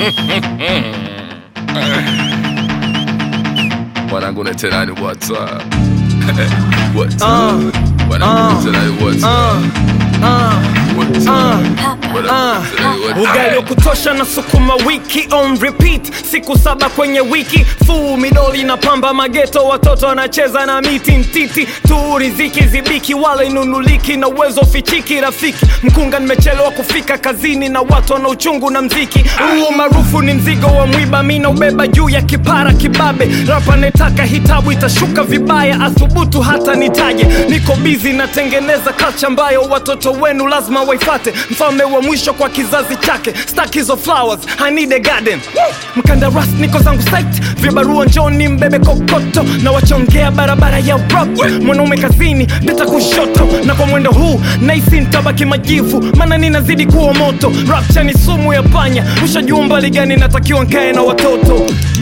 Mwanangu netelani what's up? What's up? Mwanangu netelani what's up? What's up? Mwanangu netelani what's up? ugali wa kutosha na sukuma wiki on repeat siku saba kwenye wiki fuu midoli na pamba mageto watoto wanacheza na miti ntiti tu riziki zibiki wala inunuliki na uwezo fichiki rafiki mkunga nimechelewa kufika kazini na watu wana uchungu na mziki huu maarufu ni mzigo wa mwiba mi naubeba juu ya kipara kibabe rapa netaka hitabu itashuka vibaya athubutu hata nitaje niko bizi natengeneza kacha ambayo watoto wenu lazima waifate mfalme wa mwisho kwa kizazi chake stack hizo flowers I need a garden mkandaras niko zangu site vibarua njoni mbebe kokoto na wachongea barabara ya rap mwanaume kazini deta kushoto na kwa mwendo huu naisi ntabaki majivu maana ninazidi kuwa moto rapcha ni sumu ya panya ushajua mbali gani natakiwa nkae na watoto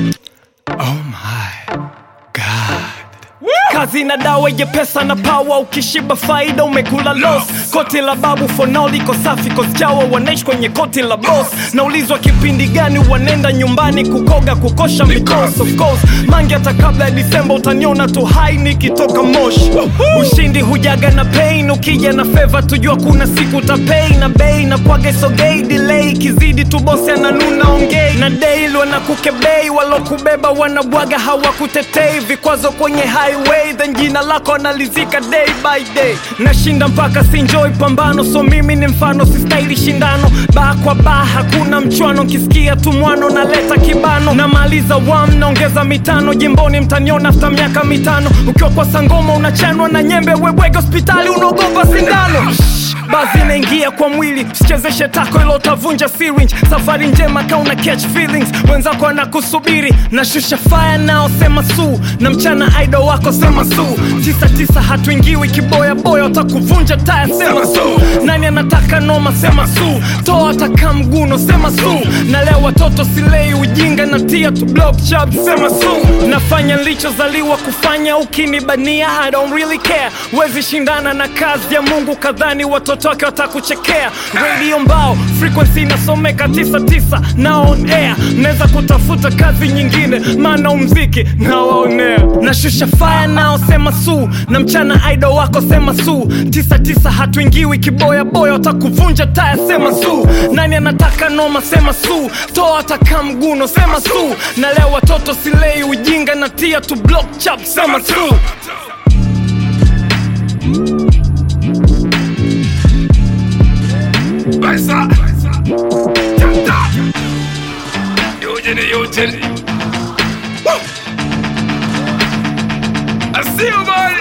oh my god kazi na dawa ye pesa na pawa ukishiba faida umekula los koti la babu fonao liko safi koschawa wanaishi kwenye koti la bos naulizwa kipindi gani wanenda nyumbani kukoga kukosha mikos of course mangi hata kabla ya disemba utaniona tu hai nikitoka moshi ushindi hujaga na pain ukija na feva tujua kuna siku utapei na bei na kwaga sogei delay kizidi tu bosi ananuna ongei na daily wanakukebei walokubeba wanabwaga hawakutetei vikwazo kwenye highway then jina lako analizika day by day nashinda mpaka sinjoi pambano so mimi ni mfano sistahili shindano baa kwa baa hakuna mchwano nkisikia tu mwano naleta kibano namaliza wam naongeza mitano jimboni mtaniona afta miaka mitano ukiwa kwa sangoma unachanwa na nyembe webwege hospitali unaogopa sindano bazi inaingia kwa mwili sichezeshe tako ilo utavunja syringe safari njema kauna catch feelings wenzako anakusubiri nashusha fire nao sema suu na mchana idol wako sema suu tisa tisa hatuingiwi kiboya boya utakuvunja taya sema suu nani anataka noma sema suu toa ataka mguno sema suu na leo watoto silei ujinga na tia tu block chap sema suu nafanya nilichozaliwa kufanya ukinibania I don't really care wezi shindana na kazi ya mungu kadhani watoto wake watakuchekea radio mbao frequency inasomeka 99 na on air naweza kutafuta kazi nyingine maana umziki nawaonea nashusha fire nao sema suu na mchana idol wako sema suu 99 hatuingiwi kiboya boya watakuvunja taya sema suu nani anataka noma sema suu toa ataka mguno sema suu na leo watoto silei ujinga na tia tu block chap sema suu Baisa. Janta. Eugene, Eugene. Woo. I see you, boy.